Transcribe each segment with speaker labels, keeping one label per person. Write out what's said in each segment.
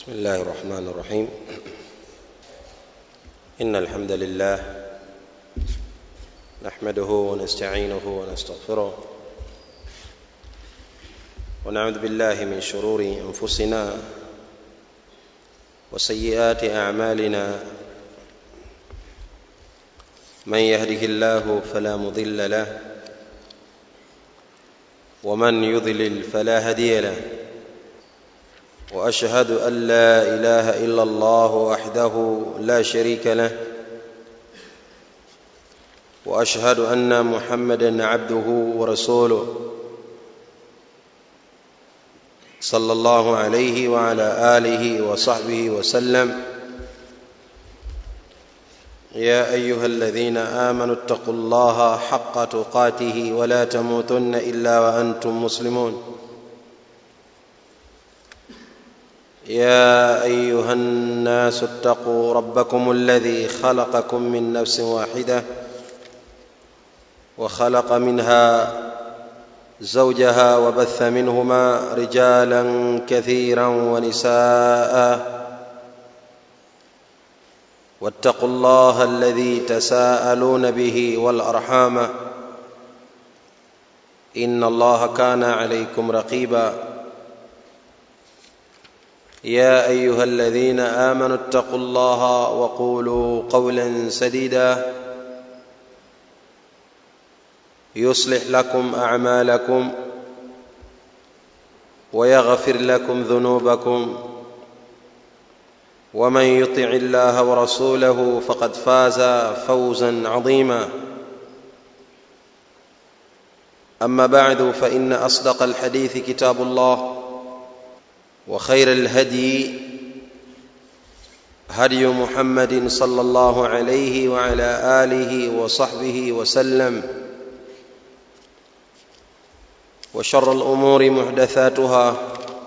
Speaker 1: بسم الله الرحمن الرحيم ان الحمد لله نحمده ونستعينه ونستغفره ونعوذ بالله من شرور انفسنا وسيئات اعمالنا من يهده الله فلا مضل له ومن يضلل فلا هدي له واشهد ان لا اله الا الله وحده لا شريك له واشهد ان محمدا عبده ورسوله صلى الله عليه وعلى اله وصحبه وسلم يا ايها الذين امنوا اتقوا الله حق تقاته ولا تموتن الا وانتم مسلمون يا ايها الناس اتقوا ربكم الذي خلقكم من نفس واحده وخلق منها زوجها وبث منهما رجالا كثيرا ونساء واتقوا الله الذي تساءلون به والارحام ان الله كان عليكم رقيبا يا ايها الذين امنوا اتقوا الله وقولوا قولا سديدا يصلح لكم اعمالكم ويغفر لكم ذنوبكم ومن يطع الله ورسوله فقد فاز فوزا عظيما اما بعد فان اصدق الحديث كتاب الله وخير الهدي هدي محمد صلى الله عليه وعلى اله وصحبه وسلم وشر الامور محدثاتها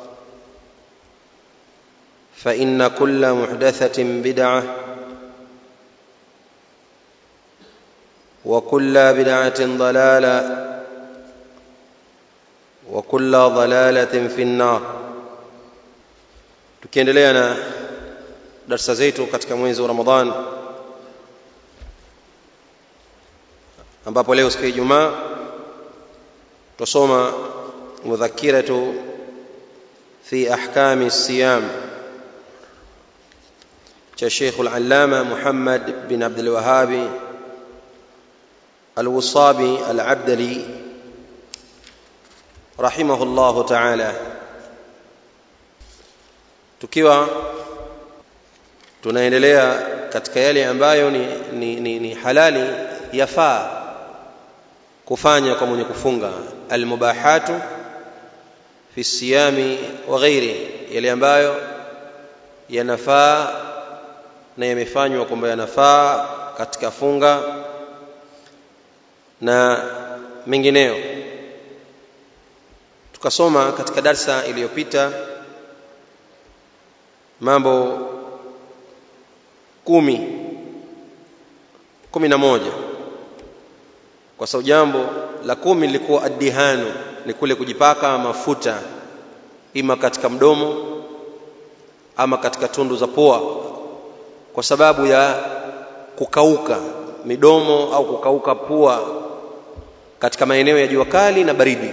Speaker 1: فان كل محدثه بدعه وكل بدعه ضلاله وكل ضلاله في النار tukiendelea na darsa zetu katika mwezi wa ramadhan ambapo leo siku ya ijumaa tusoma mudhakiratu fi ahkami siyam cha Sheikh al-Allama Muhammad bin Abdul Wahhab al-Wasabi al-Abdali rahimahullahu ta'ala tukiwa tunaendelea katika yale ambayo ni, ni, ni, ni halali yafaa kufanya kwa mwenye kufunga almubahatu fi siyami wa ghairi yale ambayo yanafaa na yamefanywa kwamba yanafaa katika funga na mengineyo tukasoma katika darsa iliyopita mambo kumi kumi na moja kwa sababu jambo la kumi lilikuwa addihanu ni kule kujipaka mafuta ima katika mdomo ama katika tundu za pua kwa sababu ya kukauka midomo au kukauka pua katika maeneo ya jua kali na baridi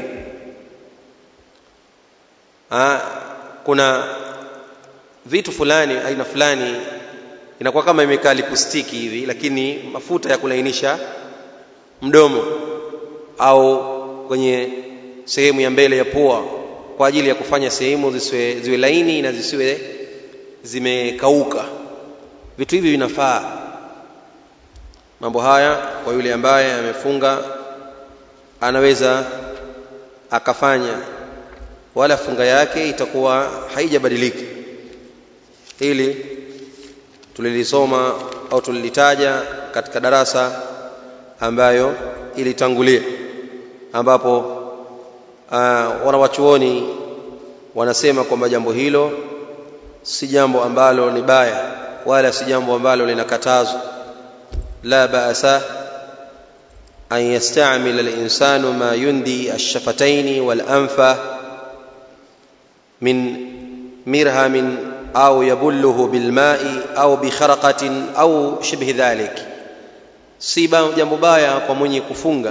Speaker 1: ha, kuna vitu fulani aina fulani inakuwa kama imekaa lipustiki hivi lakini mafuta ya kulainisha mdomo au kwenye sehemu ya mbele ya pua kwa ajili ya kufanya sehemu zisiwe ziwe laini na zisiwe zimekauka vitu hivi vinafaa mambo haya kwa yule ambaye amefunga anaweza akafanya wala funga yake itakuwa haijabadilika hili tulilisoma au tulilitaja katika darasa ambayo ilitangulia ambapo uh, wanawachuoni wanasema kwamba jambo hilo si jambo ambalo ni baya wala si jambo ambalo linakatazwa la ba'sa an yastamila al-insanu ma yundi ash-shafataini wal-anfa min mirhamin au yabulluhu bilmai au bikharaqatin au shibhi dhalik si jambo baya kwa mwenye kufunga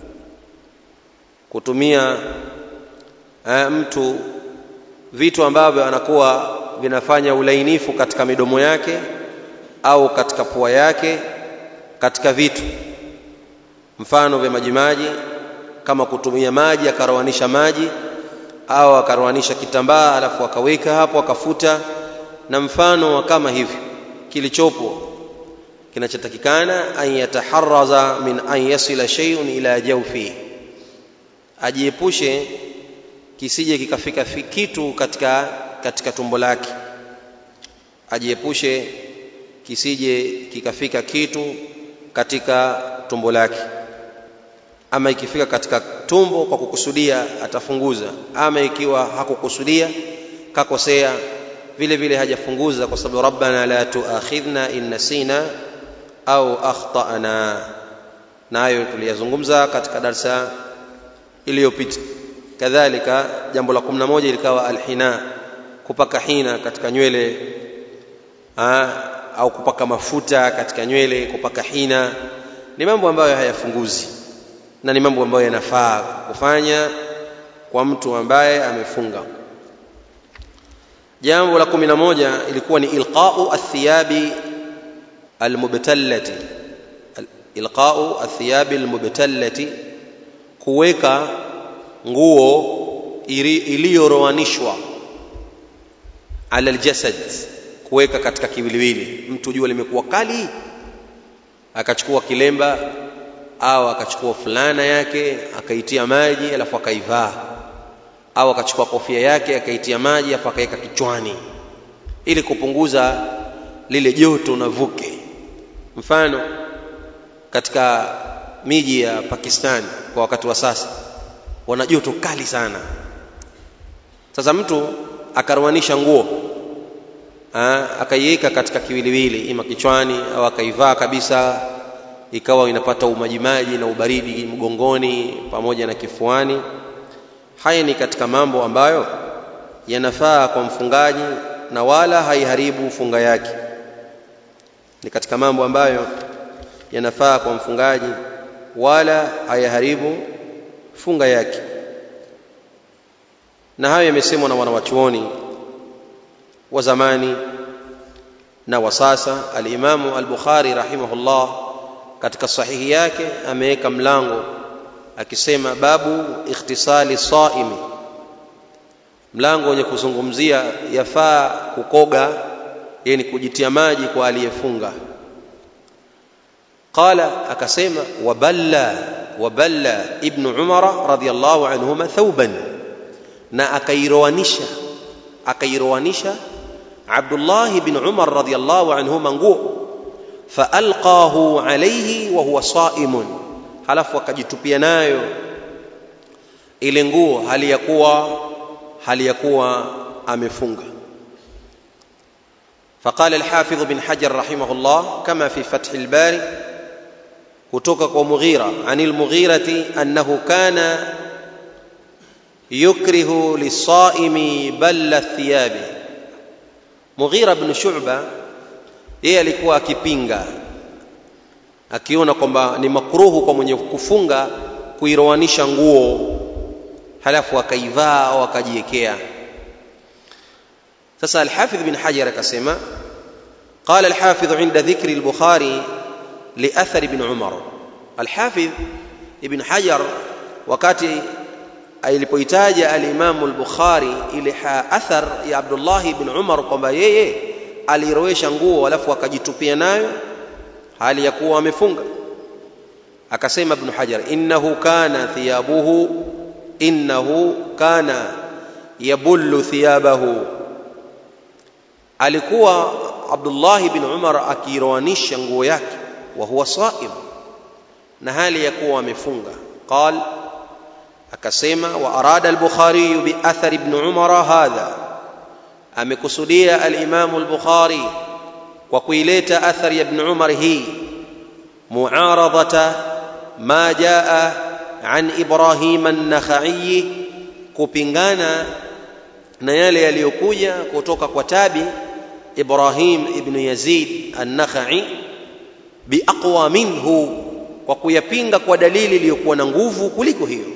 Speaker 1: kutumia uh, mtu vitu ambavyo anakuwa vinafanya ulainifu katika midomo yake au katika pua yake katika vitu mfano vya majimaji kama kutumia maji akarowanisha maji au akarowanisha kitambaa alafu akaweka hapo akafuta na mfano wa kama hivyo kilichopo kinachotakikana an yataharraza min an yasila shay'un ila jawfi ajiepushe kisije kikafika kitu katika katika tumbo lake ajiepushe kisije kikafika kitu katika tumbo lake ama ikifika katika tumbo kwa kukusudia atafunguza ama ikiwa hakukusudia kakosea vile vile hajafunguza kwa sababu rabbana la tuakhidhna in nasina au akhtana nayo tuliyazungumza katika darsa iliyopita kadhalika jambo la 11 likawa alhina kupaka hina katika nywele ha, au kupaka mafuta katika nywele kupaka hina ni mambo ambayo hayafunguzi na ni mambo ambayo yanafaa kufanya kwa mtu ambaye amefunga jambo la 11 ilikuwa ni ilqa'u athiyabi almubtallati ilqa'u athiyabi almubtallati kuweka nguo iliyorowanishwa ala aljasad kuweka katika kiwiliwili mtu jua limekuwa kali akachukua kilemba au akachukua fulana yake akaitia maji alafu akaivaa au akachukua kofia yake akaitia maji alafu akaweka kichwani ili kupunguza lile joto na vuke mfano katika miji ya Pakistan kwa wakati wa sasa wana joto kali sana sasa mtu akaruanisha nguo akaiweka katika kiwiliwili ima kichwani au akaivaa kabisa ikawa inapata umajimaji na ubaridi mgongoni pamoja na kifuani haya ni katika mambo ambayo yanafaa kwa mfungaji na wala haiharibu funga yake ni katika mambo ambayo yanafaa kwa mfungaji wala hayaharibu funga yake na hayo yamesemwa na wanawachuoni wa zamani na wa sasa alimamu al-Bukhari rahimahullah katika sahihi yake ameweka mlango akisema babu ikhtisali saimi mlango wenye kuzungumzia yafaa kukoga yani kujitia maji kwa aliyefunga qala akasema waballa waballa ibn umara radiyallahu anhuma thawban na akairoanisha akairoanisha Abdullah ibn Umar radiyallahu anhuma nguo faalqahu alayhi wa huwa saimun halafu akajitupia nayo ile nguo hali ya kuwa hali ya kuwa amefunga فقال الحافظ بن حجر رحمه الله كما في فتح الباري kutoka kwa Mughira anil Mughirati annahu kana yukrihu lisaimi balla thiyabi Mughira ibn Shu'ba yeye alikuwa akipinga akiona kwamba ni makruhu kwa mwenye kufunga kuirowanisha nguo halafu akaivaa au akajiwekea sasa al-Hafidh bin Hajar akasema قال الحافظ عند ذكر البخاري لأثر ابن عمر الحافظ ابن حجر wakati alipoitaja al-Imam al-Bukhari ile athar ya Abdullah ibn Umar kwamba yeye alirowesha nguo alafu akajitupia nayo hali ya kuwa amefunga akasema ibn Hajar innahu kana thiyabuhu innahu kana yabullu thiyabahu alikuwa Abdullah ibn Umar akiroanisha nguo yake wa huwa saim na hali ya kuwa amefunga qal akasema wa arada al-Bukhari bi athar ibn Umar hadha amekusudia al-Imam al-Bukhari kwa kuileta athar ya ibn Umar hii muaradhata ma jaa an Ibrahim an-Nakhai kupingana na yale yaliyokuja kutoka kwa tabi Ibrahim ibn Yazid an-Nakhai biaqwa minhu kwa kuyapinga kwa dalili iliyokuwa na nguvu kuliko hiyo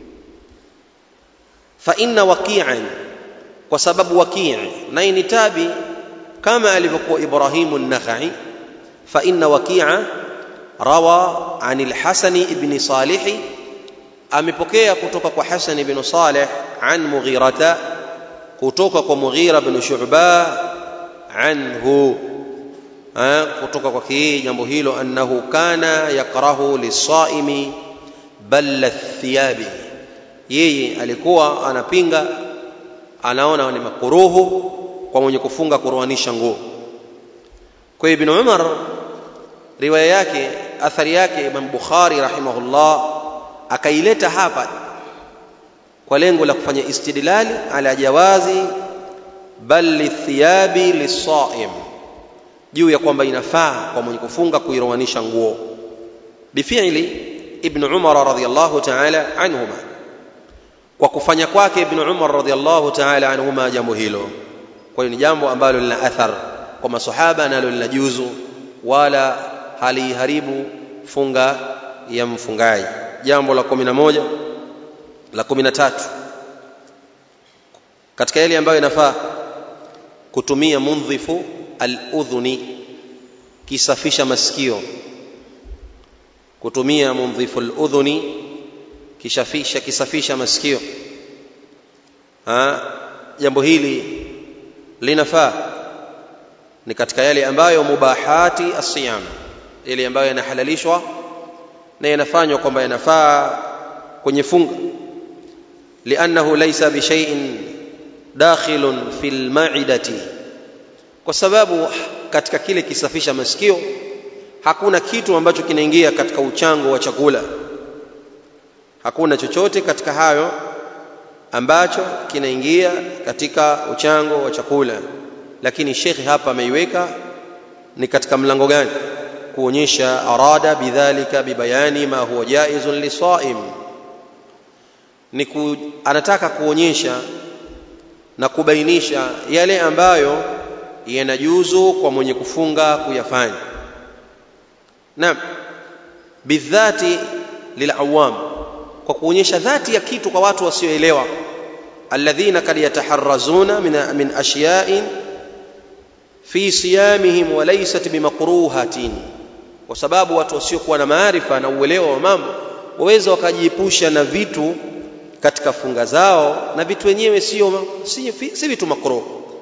Speaker 1: fa inna waqi'an kwa sababu waqi' naye ni tabi kama alivyokuwa Ibrahim an-Nakhai fa inna waqi'a rawa an al-Hasan ibn Salih amepokea kutoka kwa Hasan ibn Salih an Mughirata kutoka kwa Mughira ibn Shu'ba anhu kutoka kwa kii jambo hilo annahu kana yakrahu lisaimi balla thiyabi yeye alikuwa anapinga anaona ni makuruhu kwa mwenye kufunga kuruanisha nguo kwa ibn Umar riwaya yake athari yake Imam Bukhari rahimahullah akaileta hapa kwa lengo la kufanya istidlali ala jawazi bal lithiyabi lisaim juu ya kwamba inafaa kwa mwenye kufunga kuirowanisha nguo bifi'li ibn Umar radhiyallahu ta'ala anhuma kwa kufanya kwake ibn Umar radhiyallahu ta'ala anhuma jambo hilo kwa hiyo ni jambo ambalo lina athar kwa masahaba nalo lina juzu wala haliharibu funga ya mfungaji jambo la 11 la 13 katika yale ambayo inafaa kutumia mundhifu al-udhuni kisafisha masikio kutumia mundhifu al-udhuni kishafisha kisafisha masikio ha jambo hili linafaa ni katika yale ambayo mubahati asiyam yale ambayo yanahalalishwa na yanafanywa kwamba yanafaa kwenye funga liannahu laysa bishay'in dakhilun fil ma'idati kwa sababu katika kile kisafisha masikio hakuna kitu ambacho kinaingia katika uchango wa chakula hakuna chochote katika hayo ambacho kinaingia katika uchango wa chakula lakini shekhi hapa ameiweka ni katika mlango gani kuonyesha arada bidhalika bibayani ma huwa jaizun lisaim ni ku, anataka kuonyesha na kubainisha yale ambayo yanajuzu kwa mwenye kufunga kuyafanya naam bidhati lilawam kwa kuonyesha dhati ya kitu kwa watu wasioelewa alladhina kad yataharrazuna min, min ashya'in fi siyamihim wa laysat bimakruhatin kwa sababu watu wasiokuwa na maarifa na uelewa wa mambo waweza wakajiepusha na vitu katika funga zao na vitu wenyewe sio si, si vitu makruh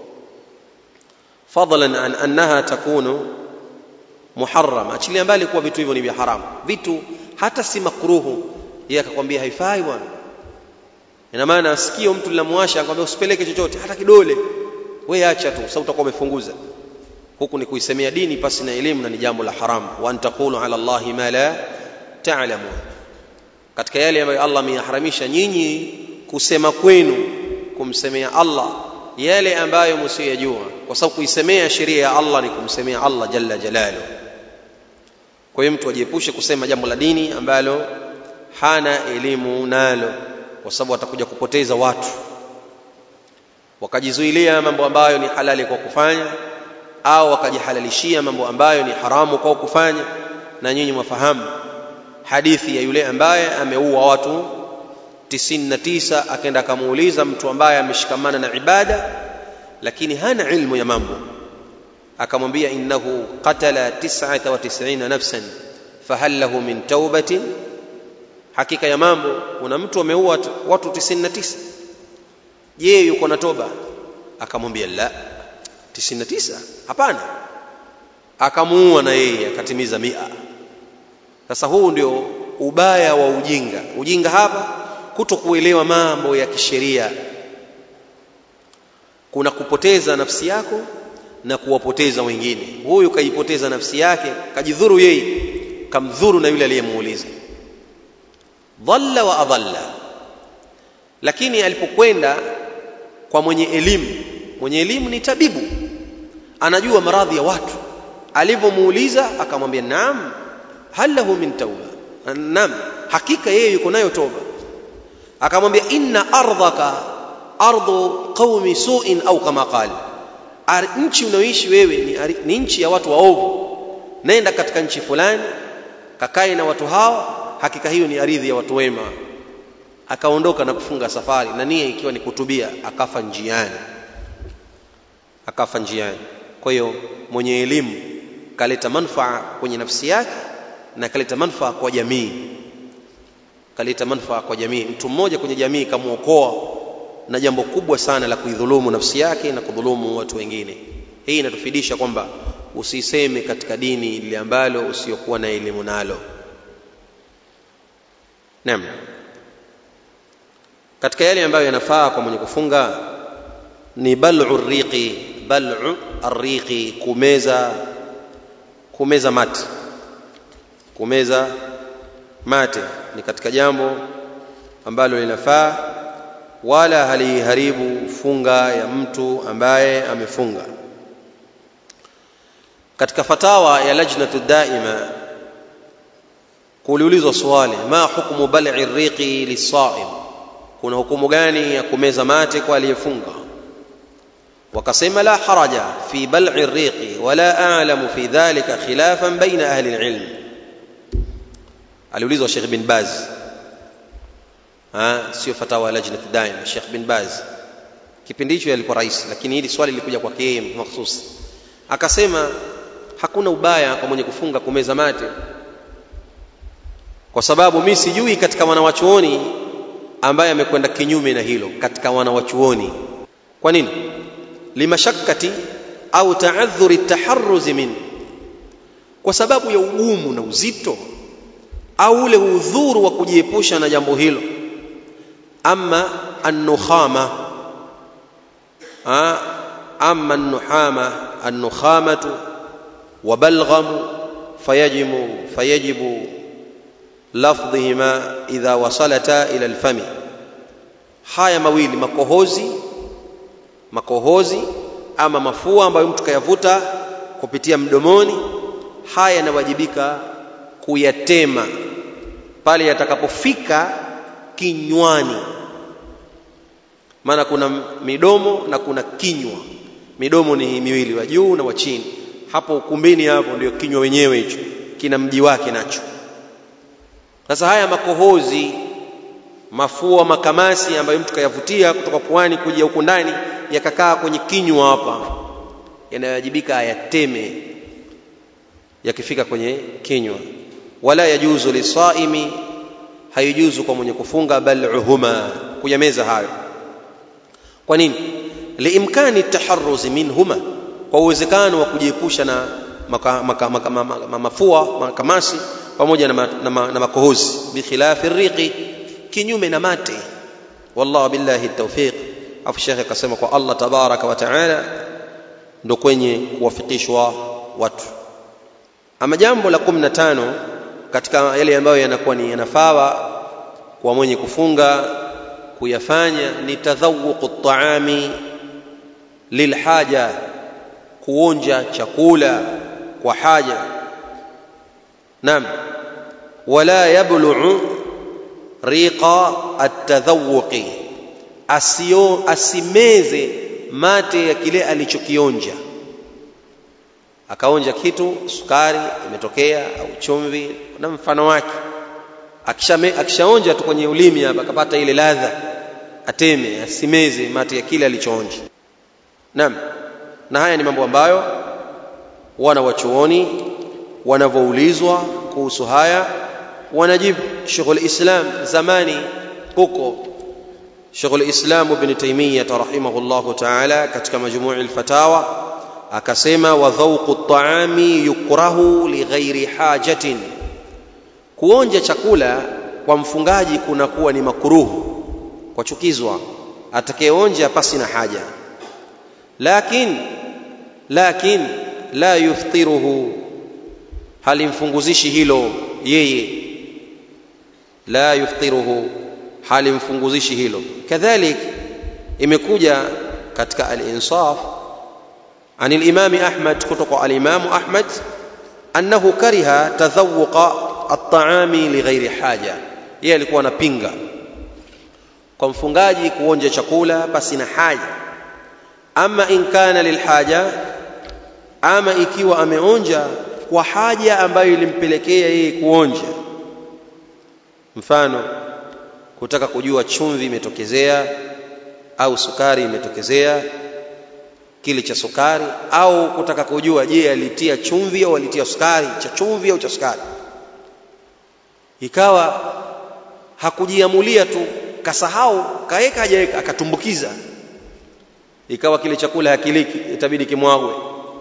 Speaker 1: fadlan an annaha takunu muharrama achilia mbali kuwa vitu hivyo ni vya haramu vitu hata si makruhu yeye akakwambia haifai bwana ina maana asikio mtu linamwasha akwambia usipeleke chochote hata kidole wewe acha tu sasa utakuwa umefunguza huku ni kuisemea dini pasi na elimu na ni jambo la haramu wa antaqulu ala allahi ma la ta'lamun katika yale ambayo Allah ameyaharamisha nyinyi kusema kwenu kumsemea Allah yale ambayo msiyajua kwa sababu kuisemea sheria ya Allah ni kumsemea Allah jalla jalalu kwa hiyo mtu ajiepushe kusema jambo la dini ambalo hana elimu nalo kwa sababu atakuja kupoteza watu wakajizuilia mambo ambayo ni halali kwa kufanya au wakajihalalishia mambo ambayo ni haramu kwa kufanya na nyinyi mwafahamu hadithi ya yule ambaye ameua watu 99 akaenda akamuuliza mtu ambaye ameshikamana na ibada lakini hana ilmu ya mambo akamwambia innahu qatala 99 nafsan fahal lahu min taubatin hakika ya mambo kuna mtu ameua watu 99 je yuko na toba akamwambia la 99 hapana akamuua na yeye akatimiza mia sasa huu ndio ubaya wa ujinga ujinga hapa kuto kuelewa mambo ya kisheria kuna kupoteza nafsi yako na kuwapoteza wengine huyu kaipoteza nafsi yake kajidhuru yeye kamdhuru na yule aliyemuuliza dhalla wa adalla lakini alipokwenda kwa mwenye elimu mwenye elimu ni tabibu anajua maradhi ya watu alivyomuuliza akamwambia naam hal lahu min tauba naam hakika yeye yuko nayo toba akamwambia inna ardhaka ardu qaumi su'in au kama qala nchi unayoishi wewe ni, ni nchi ya watu waovu nenda katika nchi fulani kakae na watu hao hakika hiyo ni ardhi ya watu wema akaondoka na kufunga safari na nia ikiwa ni kutubia akafa njiani akafa njiani kwa hiyo mwenye elimu kaleta manufaa kwenye nafsi yake na kaleta manufaa kwa jamii kaleta manufaa kwa jamii mtu mmoja kwenye jamii kamwokoa na jambo kubwa sana la kuidhulumu nafsi yake na kudhulumu watu wengine hii inatufidisha kwamba usiseme katika dini lile ambalo usiokuwa na elimu nalo naam katika yale ambayo yanafaa kwa mwenye kufunga ni bal'u riqi bal'u arriqi kumeza kumeza mate kumeza mate ni katika jambo ambalo linafaa wala haliharibu funga ya mtu ambaye amefunga katika fatawa ya lajnatu daima kuliulizwa swali ma hukmu bal'i riqi lisaim kuna hukumu gani ya kumeza mate kwa aliyefunga wakasema la haraja fi bal'i riqi wala a'lamu fi dhalika khilafan baina ahli alilm aliulizwa Sheikh bin Baz ha sio fatawa lajnat daima Sheikh bin Baz kipindi hicho alikuwa rais lakini hili swali lilikuja kwake yeye mahsusi akasema hakuna ubaya kwa mwenye kufunga kumeza mate kwa sababu mimi sijui katika wanawachuoni ambaye amekwenda kinyume na hilo katika wanawachuoni kwa nini limashakkati au taadhuri taharruzi min kwa sababu ya ugumu na uzito au ule udhuru wa kujiepusha na jambo hilo ama annukhama ama annuhama annukhamatu وبلغم فيجب فيجب لفظهما إذا وصلتا إلى الفم haya mawili makohozi makohozi ama mafua ambayo mtu kayavuta kupitia mdomoni haya yanawajibika kuyatema pale yatakapofika kinywani maana kuna midomo na kuna kinywa midomo ni miwili wa juu na wa chini hapo ukumbini hapo ndio kinywa wenyewe hicho kina mji wake nacho sasa haya makohozi mafua makamasi ambayo mtu kayavutia kutoka puani kuja huku ndani yakakaa kwenye kinywa hapa yanayowajibika ayateme yakifika kwenye kinywa wala yajuzu lisaimi haijuzu kwa mwenye kufunga bal'uhuma kuyameza hayo kwa nini liimkani taharruzi minhuma kwa uwezekano wa kujiepusha na maka, maka, maka, maka, mafua makamasi pamoja na, na, na, na makohozi bikhilafi riqi kinyume na mate wallahu billahi tawfiq afu shekhe akasema kwa Allah tabaraka wa taala ndo kwenye kuwafikishwa watu ama jambo la 15 katika yale ambayo yanakuwa ni yanafaa kwa mwenye kufunga kuyafanya ni tadhawuqu at-ta'ami lilhaja kuonja chakula kwa haja naam wala yablughu riqa at-tadhawuqi asio asimeze mate ya kile alichokionja akaonja kitu sukari imetokea au chumvi na mfano wake akishaonja akisha tu kwenye ulimi hapa akapata ile ladha ateme asimeze mate ya kile alichoonja naam na haya ni mambo ambayo wana wachuoni wanavyoulizwa kuhusu haya wanajibu Sheikhul Islam zamani huko Sheikhul Islam Ibn Taymiyyah rahimahullahu ta'ala katika majmuu' al-fatawa akasema wa dhawqu at-ta'ami yukrahu li ghairi hajatin kuonja chakula kwa mfungaji kunakuwa ni makuruhu kwa chukizwa atakayeonja pasi na haja lakin lakin la yuftiruhu halimfunguzishi hilo yeye la yuftiruhu halimfunguzishi hilo kadhalik imekuja katika al-insaf عن الإمام أحمد كتق الإمام أحمد أنه كره تذوق الطعام لغير حاجة yeye alikuwa anapinga kwa mfungaji kuonja chakula pasi na haja ama in kana lilhaja ama ikiwa ameonja kwa haja ambayo ilimpelekea yeye kuonja mfano kutaka kujua chumvi imetokezea au sukari imetokezea kile cha sukari au kutaka kujua je alitia chumvi au alitia sukari cha chumvi au cha sukari ikawa hakujiamulia tu kasahau kaeka hajaweka akatumbukiza ikawa kile chakula hakiliki itabidi kimwagwe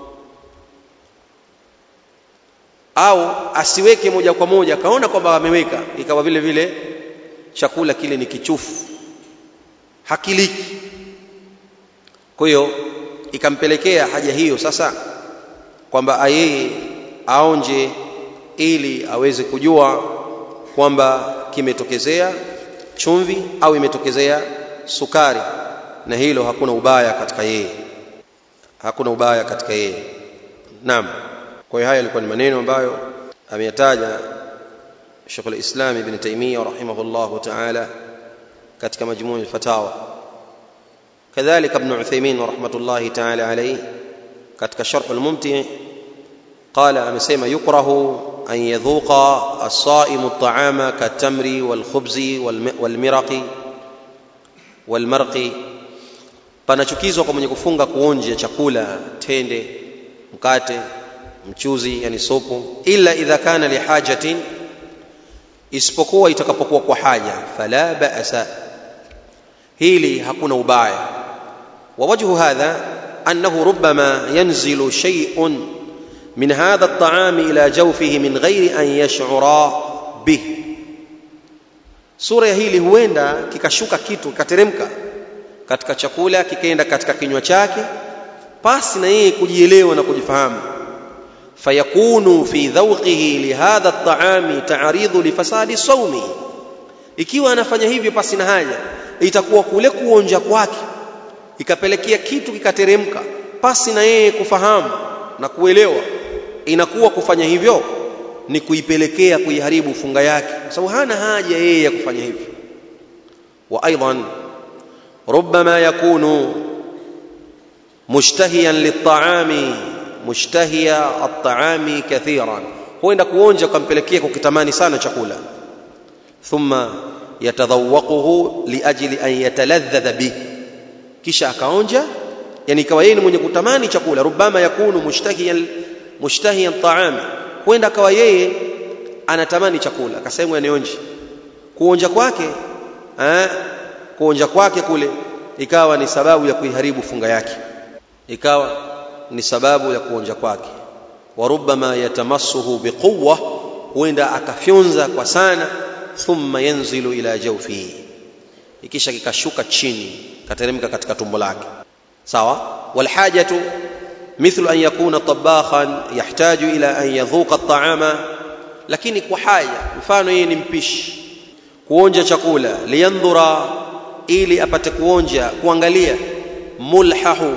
Speaker 1: au asiweke moja kwa moja akaona kwamba ameweka ikawa vile vile chakula kile ni kichufu hakiliki kwa hiyo ikampelekea haja hiyo sasa kwamba yeye aonje ili aweze kujua kwamba kimetokezea chumvi au imetokezea sukari na hilo hakuna ubaya katika yeye hakuna ubaya katika yeye naam kwa hiyo haya yalikuwa ni maneno ambayo ameyataja Sheikh al-Islam Ibn Taymiyyah rahimahullah ta'ala katika majmuu al-fatawa kadhalika Ibn Uthaymeen rahmatullahi ta'ala alayhi katika sharh al-mumti qala amesema yukrahu an yadhuqa as-sa'imu at-ta'ama kat-tamri wal-khubzi wal-miraqi wal-marqi panachukizwa kwa mwenye kufunga kuonja chakula tende mkate mchuzi yani supu illa idha kana lihajatin isipokuwa itakapokuwa kwa haja fala ba'sa hili hakuna ubaya wa wajhu hadha annahu rubbama yanzilu shay'un min hadha at-ta'am ila jawfihi min ghairi an yash'ura bih sura ya hili huenda kikashuka kitu kikateremka katika chakula kikaenda katika kinywa chake pasi na yeye kujielewa na kujifahamu fayakunu fi dhawqihi lihadha at-ta'ami ta'ridu lifasadi sawmi ikiwa anafanya hivyo pasi na haja itakuwa kule kuonja kwake ikapelekea kitu kikateremka pasi na yeye kufahamu na kuelewa inakuwa kufanya hivyo ni kuipelekea kuiharibu funga yake kwa sababu hana haja yeye ya kufanya hivyo wa aidan ربما يكون مشتهيا للطعام مشتهيا الطعام كثيرا huenda kuonja kumpelekea kukitamani sana chakula thumma yatadhawaquhu liajli an yataladhdha bih kisha akaonja yani ikawa yeye ni mwenye kutamani chakula rubama yakunu mushtahiyan mushtahiyan taami huenda akawa yeye anatamani chakula akasema nionje kuonja kwake eh kuonja kwake kule ikawa ni sababu ya kuiharibu funga yake ikawa ni sababu ya kuonja kwake wa rubbama yatamassuhu biquwwa huenda akafyonza kwa sana thumma yanzilu ila jawfihi ikisha kikashuka chini kateremka katika tumbo lake sawa walhajatu mithlu an yakuna tabakhan yahtaju ila an yadhuqa at-ta'ama lakini kwa haja mfano yeye ni mpishi kuonja chakula liyandhura ili apate kuonja kuangalia mulhahu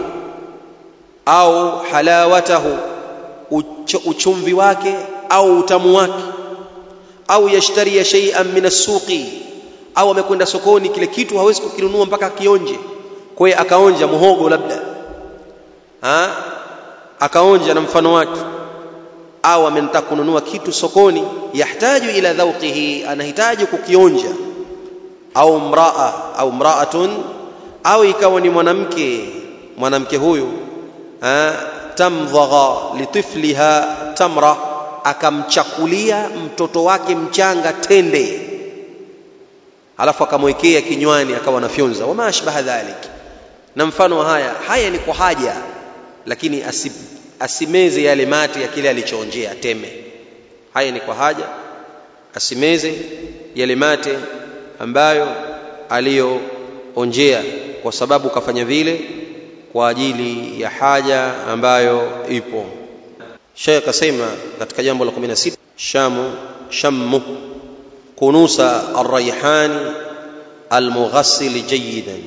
Speaker 1: au halawatahu uchumvi wake au utamu wake au yashtaria shay'an min as-suqi au amekwenda sokoni kile kitu hawezi kukinunua mpaka akionje kwa hiyo akaonja muhogo labda ha? akaonja na mfano wake au amenataka kununua kitu sokoni yahtaju ila dhauqihi anahitaji kukionja au mraa au mraatun au ikawa ni mwanamke mwanamke huyu tamdhagha litifliha tamra akamchakulia mtoto wake mchanga tende alafu akamwekea kinywani akawa nafyonza wama ashbaha dhalik na mfano haya haya ni kwa haja lakini asib, asimeze yale mate ya kile alichoonjea teme haya ni kwa haja asimeze yale mate ambayo aliyoonjea kwa sababu kafanya vile kwa ajili ya haja ambayo ipo Sheikh akasema katika jambo la 16 shamu shammu kunusa arrayhani almughassil jayidan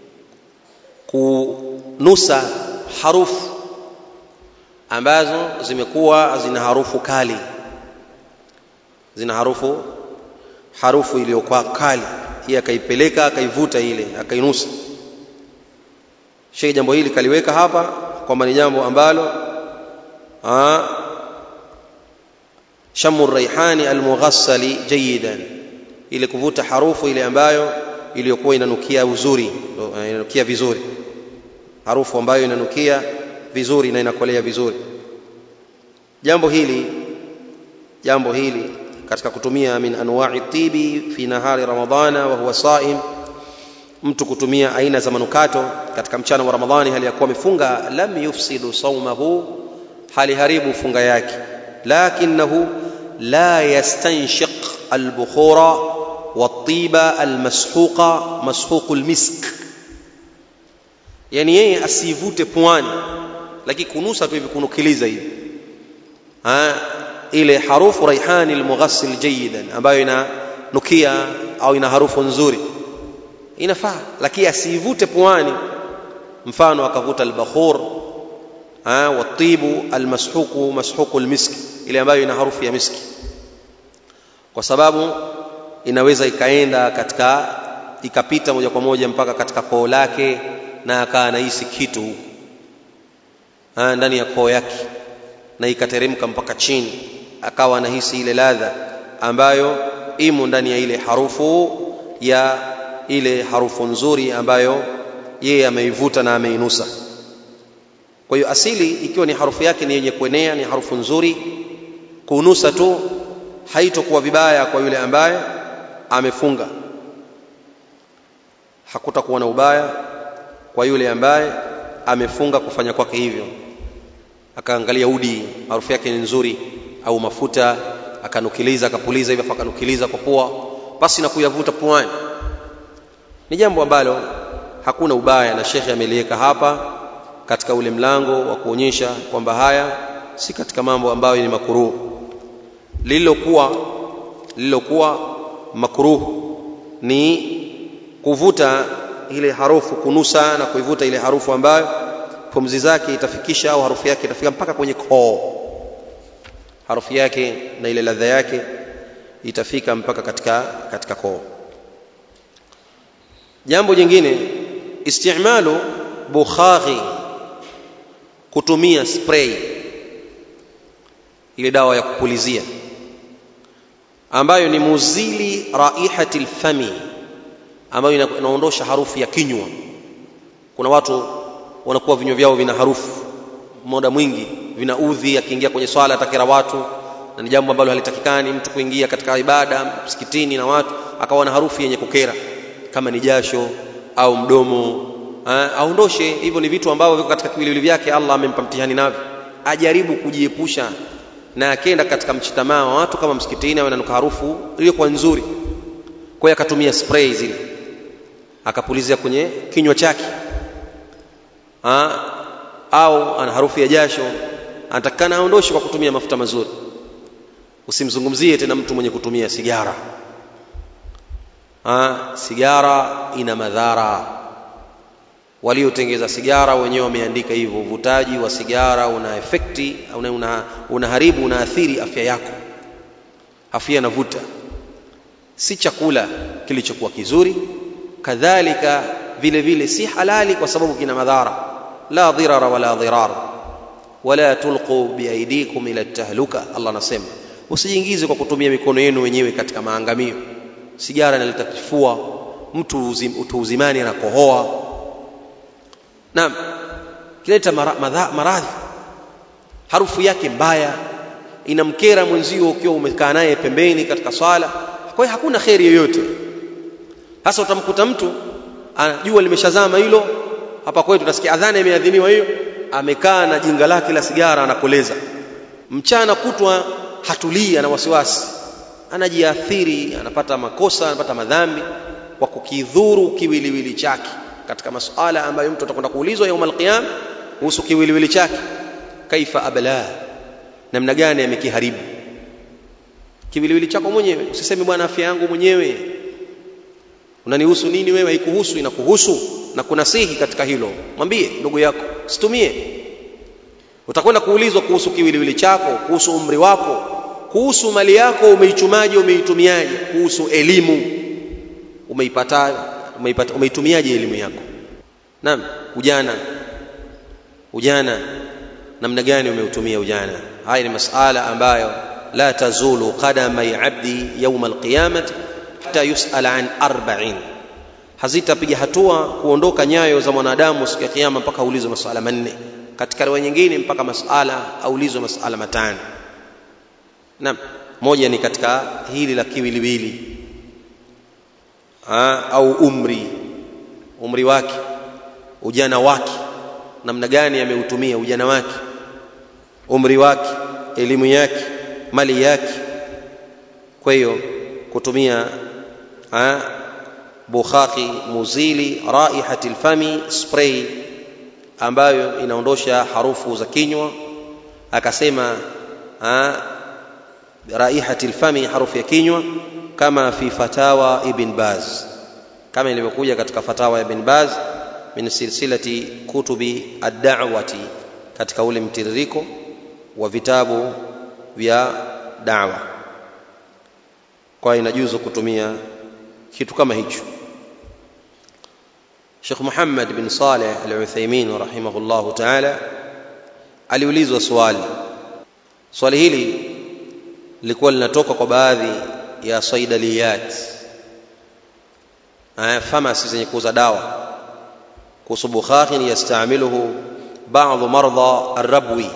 Speaker 1: kunusa harufu ambazo zimekuwa zina harufu kali zina harufu harufu iliyokuwa kali hii akaipeleka akaivuta ile akainusa Sheikh jambo hili kaliweka hapa kwamba ni jambo ambalo shamu raihani almughassali jayidan ile kuvuta harufu ile ambayo iliyokuwa inanukia uzuri inanukia vizuri harufu ambayo inanukia vizuri na inakolea vizuri jambo hili jambo hili katika kutumia min anwa'i tibi fi nahari ramadhana wa huwa saim mtu kutumia aina za manukato katika mchana wa ramadhani hali ya kuwa amefunga lam yufsidu saumahu haliharibu funga yake lakinahu la yastanshiq albukhura والطيبة المسحوقة مسحوق المسك yani yeye asivute puani lakini kunusa tu hivi kunukiliza hivi ile harufu raihani almughassil jayidan ambayo inanukia au ina harufu nzuri inafaa lakini asivute puani mfano akavuta albakhur watibu almashuku mashuku almiski ile ambayo ina harufu ya miski kwa sababu inaweza ikaenda katika ikapita moja kwa moja mpaka katika koo lake na akawa anahisi kitu huko ndani ya koo yake na ikateremka mpaka chini akawa anahisi ile ladha ambayo imo ndani ya ile harufu ya ile harufu nzuri ambayo yeye ameivuta na ameinusa kwa hiyo asili ikiwa ni harufu yake ni yenye kuenea ni harufu nzuri kunusa tu haitokuwa vibaya kwa yule ambaye amefunga hakutakuwa na ubaya kwa yule ambaye amefunga kufanya kwake hivyo akaangalia udi harufu yake ni nzuri au mafuta akanukiliza akapuliza hivyo akanukiliza kwa pua basi na kuyavuta puani ni jambo ambalo hakuna ubaya na shekhe ameliweka hapa katika ule mlango wa kuonyesha kwamba haya si katika mambo ambayo ni makuruhu lililokuwa lililokuwa makruh ni kuvuta ile harufu kunusa na kuivuta ile harufu ambayo pumzi zake itafikisha au harufu yake itafika mpaka kwenye koo harufu yake na ile ladha yake itafika mpaka katika katika koo jambo jingine istimalu bukhari kutumia spray ile dawa ya kupulizia ambayo ni muzili raihati lfami ambayo inaondosha harufu ya kinywa kuna watu wanakuwa vinywa vyao vina harufu muda mwingi vinaudhi akiingia kwenye swala atakera watu na ni jambo ambalo halitakikani mtu kuingia katika ibada msikitini na watu akawa na harufu yenye kukera kama ni jasho au mdomo aondoshe hivyo ni vitu ambavyo viko katika kiwiliwili vyake Allah amempa mtihani navyo ajaribu kujiepusha na akenda katika mchitamaa wa watu kama msikitini awe nanuka harufu iliyokuwa nzuri kwa hiyo akatumia spray zile akapulizia kwenye kinywa chake ha? au ana harufu ya jasho anatakikana aondoshe kwa kutumia mafuta mazuri usimzungumzie tena mtu mwenye kutumia sigara ha? sigara ina madhara waliotengeza sigara wenyewe wameandika hivyo uvutaji wa sigara una efekti una, una, unaharibu unaathiri afya yako afya inavuta si chakula kilichokuwa kizuri kadhalika vile vile si halali kwa sababu kina madhara la dhirara wala dhirar wala tulqu biaidikum ila tahluka Allah anasema usijiingize kwa kutumia mikono yenu wenyewe katika maangamio sigara inaleta kifua mtu uzim, utu uzimani anakohoa naam kileta maradhi harufu yake mbaya inamkera mwenzio ukiwa umekaa naye pembeni katika swala kwa hiyo hakuna kheri yoyote hasa utamkuta mtu jua limeshazama hilo hapa kwetu tunasikia adhana imeadhiniwa hiyo amekaa na jinga lake la sigara anakoleza mchana kutwa hatulii ana wasiwasi anajiathiri anapata makosa anapata madhambi kwa kukidhuru kiwiliwili chake katika masuala ambayo mtu atakwenda kuulizwa yaum alqiyam kuhusu kiwiliwili chake kaifa abla namna gani amekiharibu kiwiliwili chako mwenyewe usiseme bwana afya yangu mwenyewe unanihusu nini wewe haikuhusu inakuhusu na kunasihi katika hilo mwambie ndugu yako situmie utakwenda kuulizwa kuhusu kiwiliwili chako kuhusu umri wako kuhusu mali yako umeichumaje umeitumiaje kuhusu elimu umeipata umeipata umeitumiaje elimu yako naam ujana ujana namna gani umeutumia ujana haya ni masala ambayo la tazulu qadamai abdi yauma alqiyamati hata yusala an arba'in hazitapiga hatua kuondoka nyayo za mwanadamu siku ya kiyama mpaka aulizwe masala manne katika riwaya nyingine mpaka masala aulizwe masala matano naam moja ni katika hili la kiwiliwili au umri umri wake ujana wake namna gani ameutumia ujana wake umri wake elimu yake mali yake kwa hiyo kutumia ha, bukhaki muzili raihati lfami spray ambayo inaondosha harufu za kinywa akasema ha, raihati lfami harufu ya kinywa kama fi fatawa ibn baz kama ilivyokuja katika fatawa ya ibn baz min silsilati kutubi ad-da'wati katika ule mtiririko wa vitabu vya da'wa kwa inajuzu kutumia kitu kama hicho Sheikh Muhammad bin Saleh Al-Uthaymeen rahimahullah ta'ala aliulizwa swali swali hili lilikuwa linatoka kwa baadhi ya saidaliyat famasi zenye kuuza dawa kuhusu bukhakhin yastamiluhu baadhi mardha arrabwi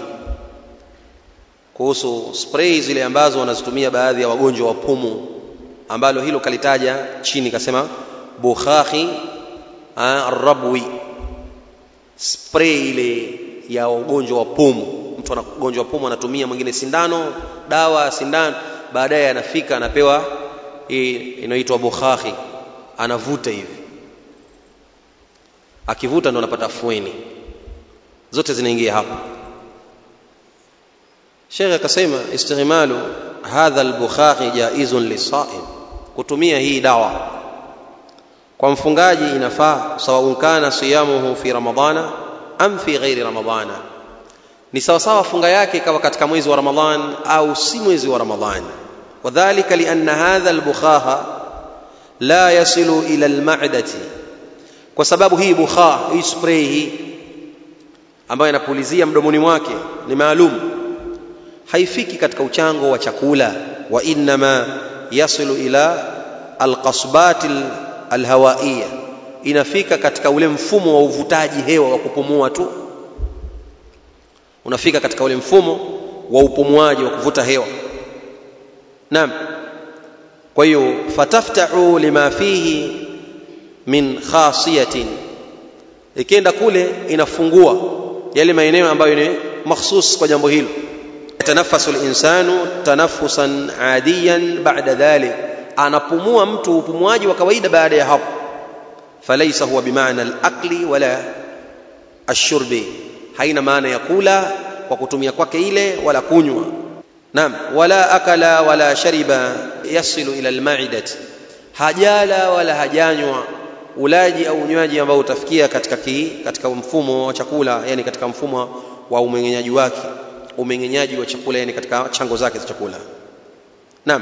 Speaker 1: kuhusu spray zile ambazo wanazitumia baadhi ya wagonjwa wa pumu ambalo hilo kalitaja chini kasema bukhakhi arrabwi spray ile ya ugonjwa wa pumu mtu ana ugonjwa wa pumu anatumia mwingine sindano dawa sindano baadaye anafika anapewa hii inaitwa bukhakhi anavuta hivi akivuta ndo anapata fueni zote zinaingia hapa Sheikh akasema istighmalu hadha al-bukhakhi jaizun lisaim kutumia hii dawa kwa mfungaji inafaa sawa kana siyamuhu fi ramadana am fi ghairi ramadana ni sawa sawa funga yake ikawa katika mwezi wa ramadhan au si mwezi wa ramadhan wadhālika lianna hadha al-bukhakha la yasilu ila al-ma'dati kwa sababu hii bukha hii spray hii ambayo inapulizia mdomoni mwake ni maalum haifiki katika uchango wa chakula wa innama yasilu ila alqasbat alhawaiya inafika katika ule mfumo wa uvutaji hewa wa kupumua tu unafika katika ule mfumo wa upumuaji wa kuvuta hewa naam kwa hiyo fataftahu lima fihi min khasiyatin ikienda kule inafungua yale maeneo ambayo ni makhsus kwa jambo hilo yatanafasu linsanu tanafusan adiyan bada dhalik anapumua mtu upumuaji wa kawaida baada ya hapo falaisa huwa bimaana alakli wala ashurbi haina maana ya kula kwa kutumia kwake ile wala kunywa naam wala akala wala shariba yasilu ila almaidati hajala wala hajanywa ulaji au unywaji ambao utafikia katika ki, katika mfumo wa chakula yani katika mfumo wa umeng'enyaji wake umeng'enyaji wa chakula yani katika chango zake za chakula naam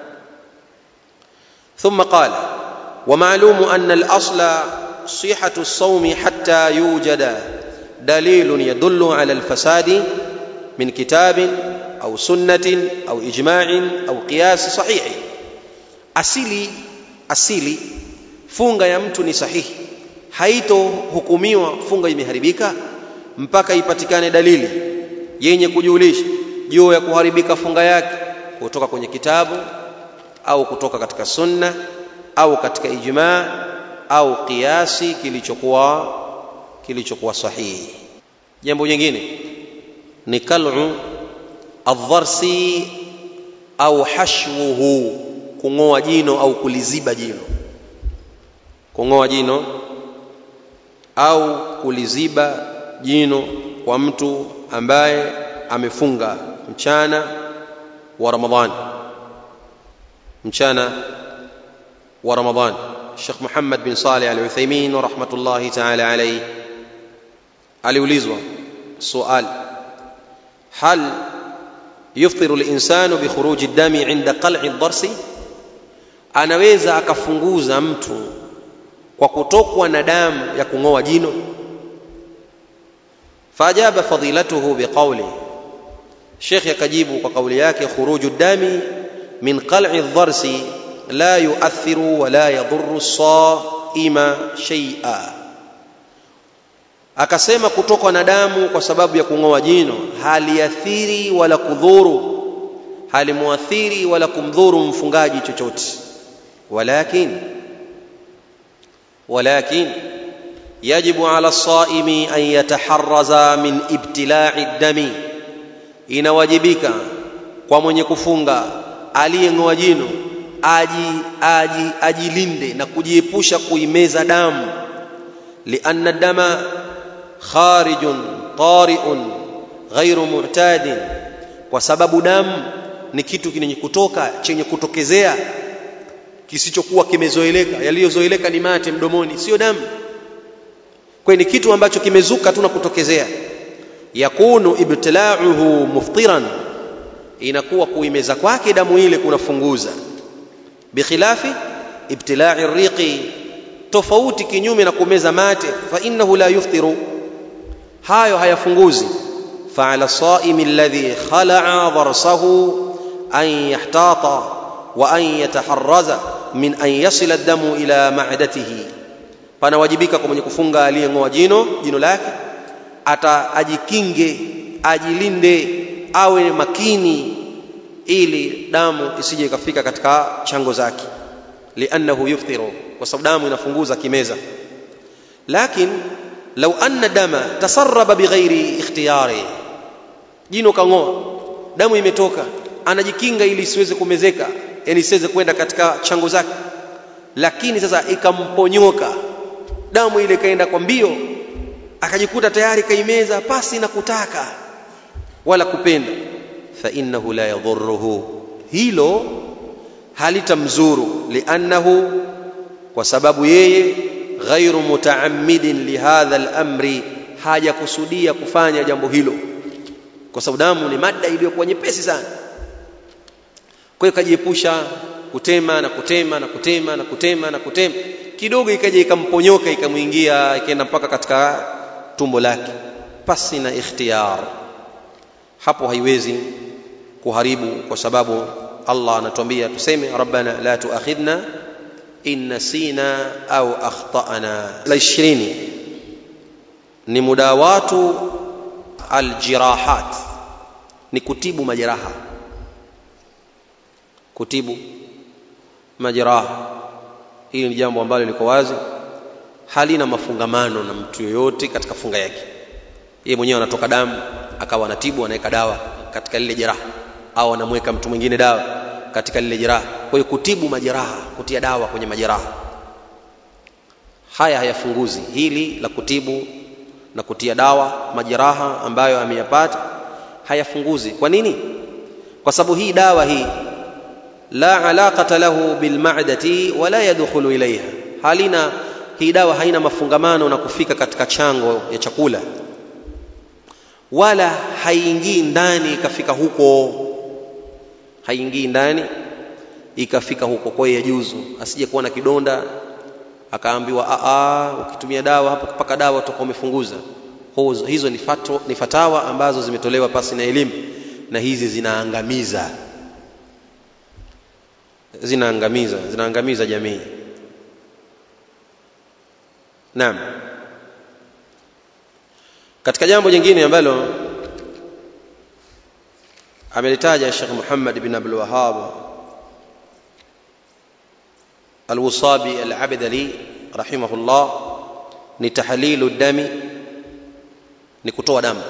Speaker 1: ثم قال ومعلوم أن الأصل صحة الصوم حتى يوجد دليل يدل على الفساد من كتاب أو سنة أو إجماع أو قياس صحيح أسيلي أسيلي funga ya mtu ni sahihi haitohukumiwa funga imeharibika mpaka ipatikane dalili yenye kujulisha juu ya kuharibika funga yake kutoka kwenye kitabu au kutoka katika sunna au katika ijmaa au kiasi kilichokuwa kilichokuwa sahihi jambo jingine ni kal'u adharsi au hashwuhu kung'oa jino au kuliziba jino kung'oa jino au kuliziba jino kwa mtu ambaye amefunga mchana wa Ramadhani mchana wa Ramadhani Sheikh Muhammad bin Saleh Al-Uthaymeen rahmatullahi ta'ala alayhi aliulizwa sual hal yuftiru al-insanu bi khuruji ad-dami 'inda qal'i ad-darsi anaweza akafunguza mtu kwa kutokwa na damu ya kung'oa jino faajaba fadilatuhu biqauli shekh akajibu kwa kauli yake khuruju dami min qal'i dharsi la yuathiru wala yadhuru saima shay'a akasema kutokwa na damu kwa sababu ya kung'oa jino haliathiri wala kudhuru halimuathiri wala kumdhuru mfungaji chochote walakin walakin yajibu ala saimi an yataharraza min ibtila'i dami inawajibika kwa mwenye kufunga aliyeng'oa jino aji, aji, ajilinde na kujiepusha kuimeza damu lianna dama kharijun tariun ghairu mu'tadin kwa sababu damu ni kitu kinyenye kutoka chenye kutokezea kisichokuwa kimezoeleka yaliyozoeleka ni mate mdomoni sio damu kwa ni kitu ambacho kimezuka tu na kutokezea yakunu ibtila'uhu muftiran inakuwa kuimeza kwake damu ile kunafunguza bikhilafi ibtila'i riqi tofauti kinyume na kumeza mate fa innahu la yuftiru hayo hayafunguzi فعلى الصائم الذي خلع ضرسه أن يحتاط وأن يتحرز من أن يصل الدم إلى معدته panawajibika kwa mwenye kufunga aliyeng'oa jino jino lake ata ajikinge ajilinde awe makini ili damu isije ikafika katika chango zake liannahu yuftiru kwa sababu damu inafunguza kimeza lakin lau anna dama tasarraba bighairi ikhtiyari jino kang'oa damu imetoka anajikinga ili isiweze kumezeka yani isiweze kwenda katika chango zake lakini sasa ikamponyoka damu ile ikaenda kwa mbio akajikuta tayari kaimeza pasi na kutaka wala kupenda fa innahu la yadhurruhu hilo halitamzuru liannahu kwa sababu yeye ghairu mutaammidin lihadha al-amri hajakusudia kufanya jambo hilo kwa sababu damu ni mada iliyokuwa nyepesi sana kwa hiyo kajiepusha kutema na kutema na kutema na kutema na kutema kidogo ikaja ikamponyoka ikamwingia ikaenda mpaka katika tumbo lake pasi na ikhtiyar hapo haiwezi kuharibu kwa sababu Allah anatuambia tuseme rabbana la tuakhidna in nasina au akhtana la 20 ni mudawatu aljirahat ni kutibu majeraha kutibu majeraha hili ni jambo ambalo liko wazi halina mafungamano na mtu yoyote katika funga yake yeye mwenyewe anatoka damu akawa anatibu anaweka dawa katika lile jeraha au anamweka mtu mwingine dawa katika lile jeraha kwa hiyo kutibu majeraha kutia dawa kwenye majeraha haya hayafunguzi hili la kutibu na kutia dawa majeraha ambayo ameyapata hayafunguzi kwa nini kwa sababu hii dawa hii la alaqata lahu bilma'dati wala yadkhulu ilayha halina hii dawa haina mafungamano na kufika katika chango ya chakula wala haingii ndani ikafika huko haingii ndani ikafika huko kwa hiyo yajuzu asije kuwa na kidonda akaambiwa a ukitumia dawa hapo kupaka dawa utakuwa umefunguza hizo ni, fatwa, ni fatawa ambazo zimetolewa pasi na elimu na hizi zinaangamiza zinaangamiza zinaangamiza jamii naam katika jambo jingine ambalo amelitaja Sheikh Muhammad bin Abdul Wahhab Al-Wusabi Al-Abdali rahimahullah ni tahlilu dami ni kutoa damu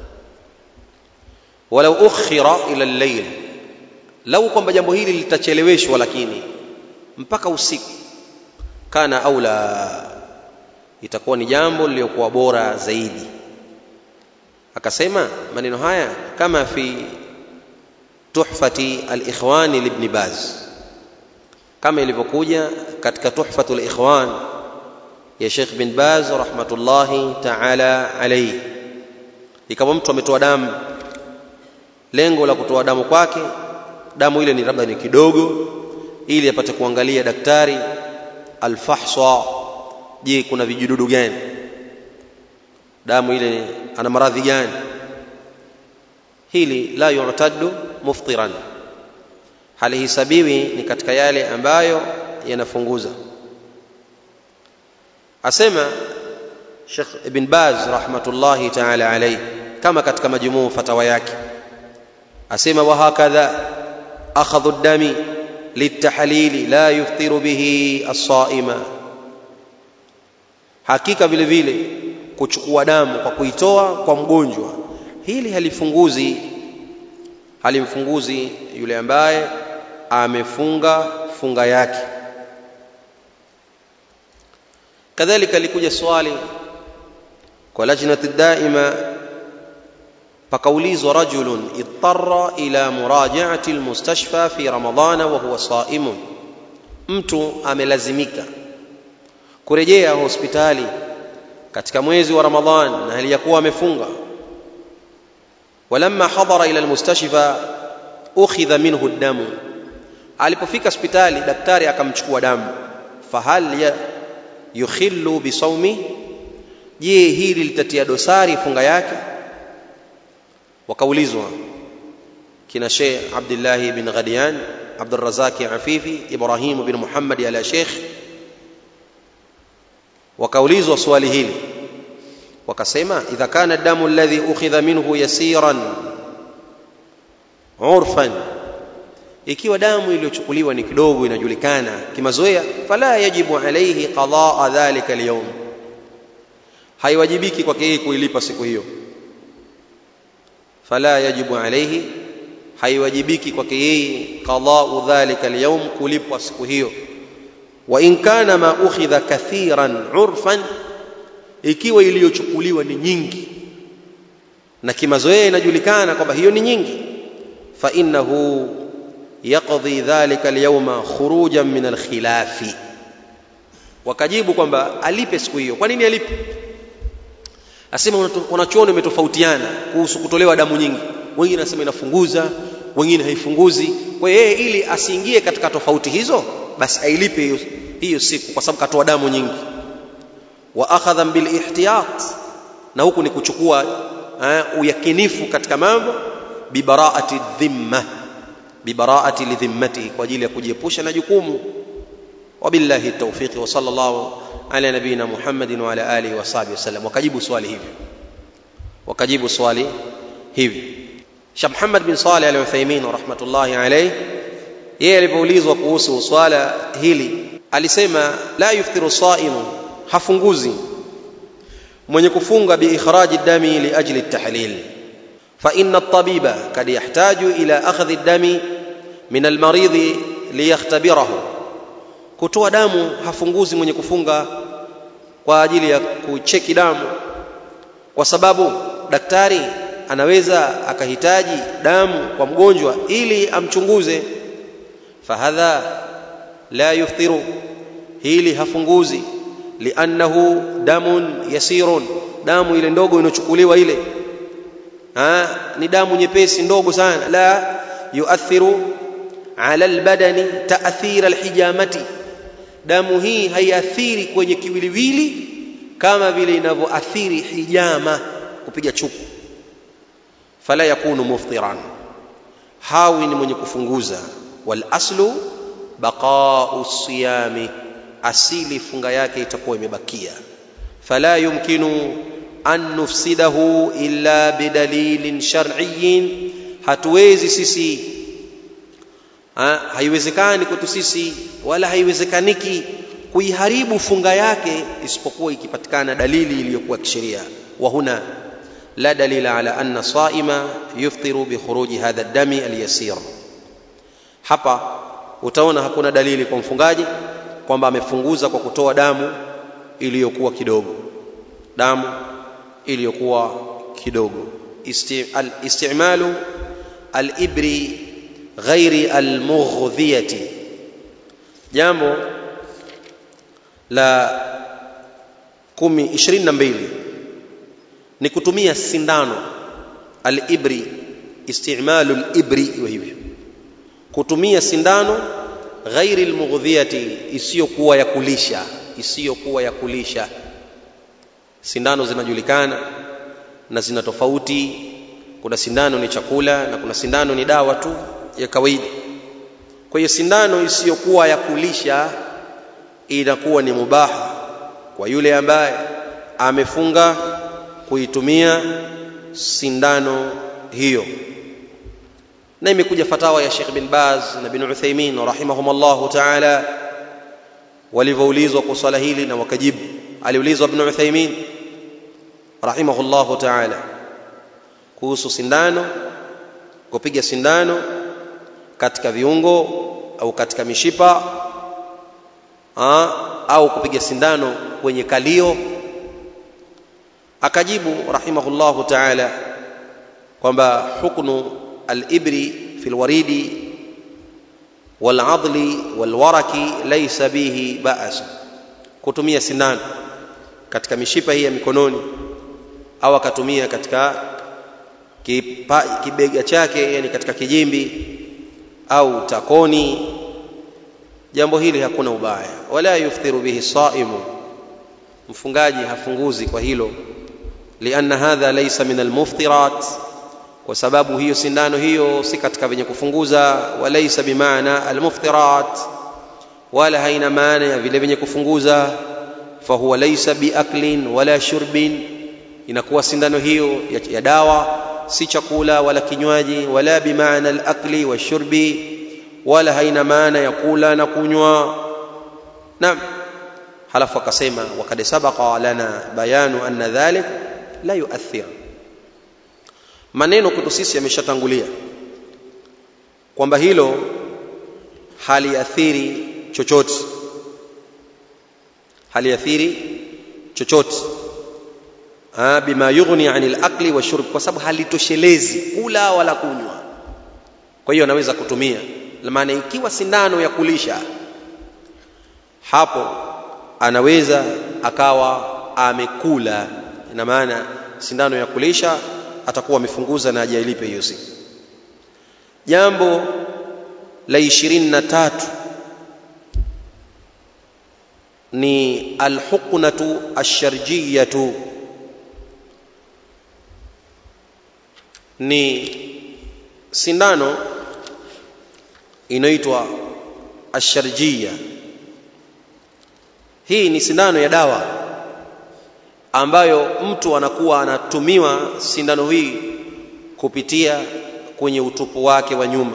Speaker 1: walau ukhira ila al-layl lau kwamba jambo hili litacheleweshwa lakini mpaka usiku kana aula itakuwa ni jambo lililokuwa bora zaidi akasema maneno haya kama fi tuhfati al-ikhwani libni baz kama ilivyokuja katika tuhfatul ikhwan ya Sheikh bin Baz rahmatullahi ta'ala alayhi ikawa mtu ametoa damu lengo la kutoa damu kwake damu ile ni labda ni kidogo ili apate kuangalia daktari alfahsa je kuna vijidudu gani damu ile ana maradhi gani hili la yu'taddu muftiran halihisabiwi ni katika yale ambayo yanafunguza asema Sheikh Ibn Baz rahmatullahi ta'ala alayhi kama katika majmuu fatawa yake asema wa hakadha akhadhu ad-dami litahlili la yuftiru bihi as-saima hakika vile vile kuchukua damu kwa kuitoa kwa mgonjwa hili halifunguzi halimfunguzi yule ambaye amefunga funga yake kadhalika likuja swali kwa lajnati daima pakaulizwa rajulun ittara ila murajaati almustashfa fi ramadana wa huwa saimun mtu amelazimika kurejea hospitali katika mwezi wa ramadhan na hali ya kuwa amefunga walamma hadara ila almustashfa ukhidha minhu damu alipofika hospitali daktari akamchukua damu fahal yukhillu bisawmi je hili litatia dosari funga yake wakaulizwa kina Sheikh Abdullah bin Ghadian Abdul Razak Afifi Ibrahim bin Muhammad ala Sheikh wakaulizwa swali hili wakasema idha kana damu alladhi ukhidha minhu yasiran urfan ikiwa damu iliyochukuliwa ni kidogo inajulikana kimazoea fala yajibu alayhi qadaa dhalika alyawm haiwajibiki kwake yeye kuilipa siku hiyo fala yajibu alayhi haiwajibiki kwake yeye qadaa dhalika alyawm kulipwa siku hiyo wa in kana ma ukhidha kathiran urfan ikiwa iliyochukuliwa ni nyingi na kimazoea inajulikana kwamba hiyo ni nyingi fa innahu yaqdi dhalika alyawma khurujan min alkhilafi wakajibu kwamba alipe siku hiyo kwa nini alipe asema wanachuoni umetofautiana kuhusu kutolewa damu nyingi wengine wanasema inafunguza wengine haifunguzi kwa hiyo yeye ili asiingie katika tofauti hizo basi ailipe hiyo, hiyo siku kwa sababu katoa damu nyingi wa akhadha bil ihtiyat na huku ni kuchukua uh, uyakinifu katika mambo bibaraati dhimma bibaraati lidhimmatihi kwa ajili ya kujiepusha na jukumu wabillahi tawfiqi wa sallallahu ala nabina muhammadin wa ala alihi wa sahbihi wasallam wakajibu swali hivi wakajibu swali hivi Sheikh Muhammad bin Saleh al-Uthaymeen rahmatullahi alayhi yeye alipoulizwa kuhusu swala hili alisema la yuftiru saimu hafunguzi mwenye kufunga biikhraji dami liajli at-tahlil fa inna at-tabiba kad yahtaju ila akhdhi ad-dami min al-maridh liyakhtabirahu kutoa damu hafunguzi mwenye kufunga kwa ajili ya kucheki damu kwa sababu daktari anaweza akahitaji damu kwa mgonjwa ili amchunguze fahadha la yuftiru hili hafunguzi liannahu damun yasirun damu ile ndogo inochukuliwa ile ha, ni damu nyepesi ndogo sana la yuathiru ala albadani taathira alhijamati damu hii haiathiri kwenye kiwiliwili kama vile inavyoathiri hijama kupiga chuku fala yakunu muftiran hawi ni mwenye kufunguza wal aslu baqa'u siyami asili funga yake itakuwa imebakia fala yumkinu an nufsidahu illa bidalilin shar'iyyin hatuwezi sisi ha, haiwezekani kwetu sisi wala haiwezekaniki kuiharibu funga yake isipokuwa ikipatikana dalili iliyokuwa kisheria wa huna la dalila ala anna saima yuftiru bi khuruji hadha dami alyasir hapa utaona hakuna dalili kwa mfungaji kwamba amefunguza kwa kutoa damu iliyokuwa kidogo damu iliyokuwa kidogo istimalu alibri ghairi almughdhiyati jambo la kumi ishirini na mbili ni kutumia sindano alibri istimalu alibri iwe hivyo kutumia sindano ghairi almughdhiyati isiyokuwa ya kulisha isiyokuwa ya kulisha sindano zinajulikana na zina tofauti kuna sindano ni chakula na kuna sindano ni dawa tu ya kawaida kwa hiyo sindano isiyokuwa ya kulisha inakuwa ni mubaha kwa yule ambaye amefunga kuitumia sindano hiyo na imekuja fatawa ya Sheikh bin Baz na bin Uthaymeen rahimahumullah ta'ala walivyoulizwa kwa swala hili na wakajibu aliulizwa ibn Uthaymeen rahimahullah ta'ala kuhusu sindano kupiga sindano katika viungo au katika mishipa ha, au kupiga sindano kwenye kalio akajibu rahimahullah ta'ala kwamba huknu al-ibri fi al-waridi wal-adli wal-waraki laysa bihi ba'as kutumia sindano katika mishipa hii ya mikononi au akatumia katika kipa, kibega chake yani katika kijimbi au takoni jambo hili hakuna ubaya wala yufthiru bihi saimu mfungaji hafunguzi kwa hilo lianna hadha laysa min almuftirat kwa sababu hiyo sindano hiyo si katika venye kufunguza walaysa bimaana almuftirat wala haina maana ya vile vyenye kufunguza fahuwa laysa biaklin wala shurbin inakuwa sindano hiyo ya, ya dawa si chakula wala kinywaji wala bimaana alakli washurbi wala haina maana ya kula na kunywa naam halafu akasema wakad sabaqa lana bayanu anna dhalik la yuathir maneno kwetu sisi yameshatangulia kwamba hilo haliathiri chochote haliathiri chochote bima yughni anil akli wa shurb kwa sababu halitoshelezi kula wala kunywa kwa hiyo anaweza kutumia maana ikiwa sindano ya kulisha hapo anaweza akawa amekula ina maana sindano ya kulisha atakuwa amefunguza na hajailipe hiyo siku jambo la ishirini na tatu ni alhuqnatu asharjiyatu ni sindano inaitwa asharjia hii ni sindano ya dawa ambayo mtu anakuwa anatumiwa sindano hii kupitia kwenye utupu wake wa nyuma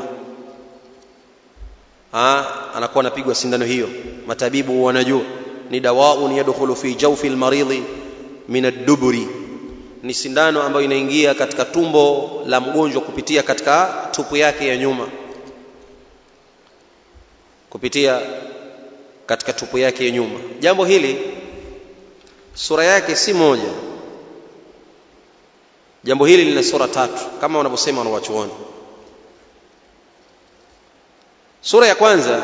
Speaker 1: ha, anakuwa anapigwa sindano hiyo matabibu wanajua ni dawaun yadkhulu fi jawfi almaridhi min ad-duburi ni sindano ambayo inaingia katika tumbo la mgonjwa kupitia katika tupu yake ya nyuma kupitia katika tupu yake ya nyuma jambo hili sura yake si moja jambo hili lina sura tatu kama wanavyosema wanawachuoni sura ya kwanza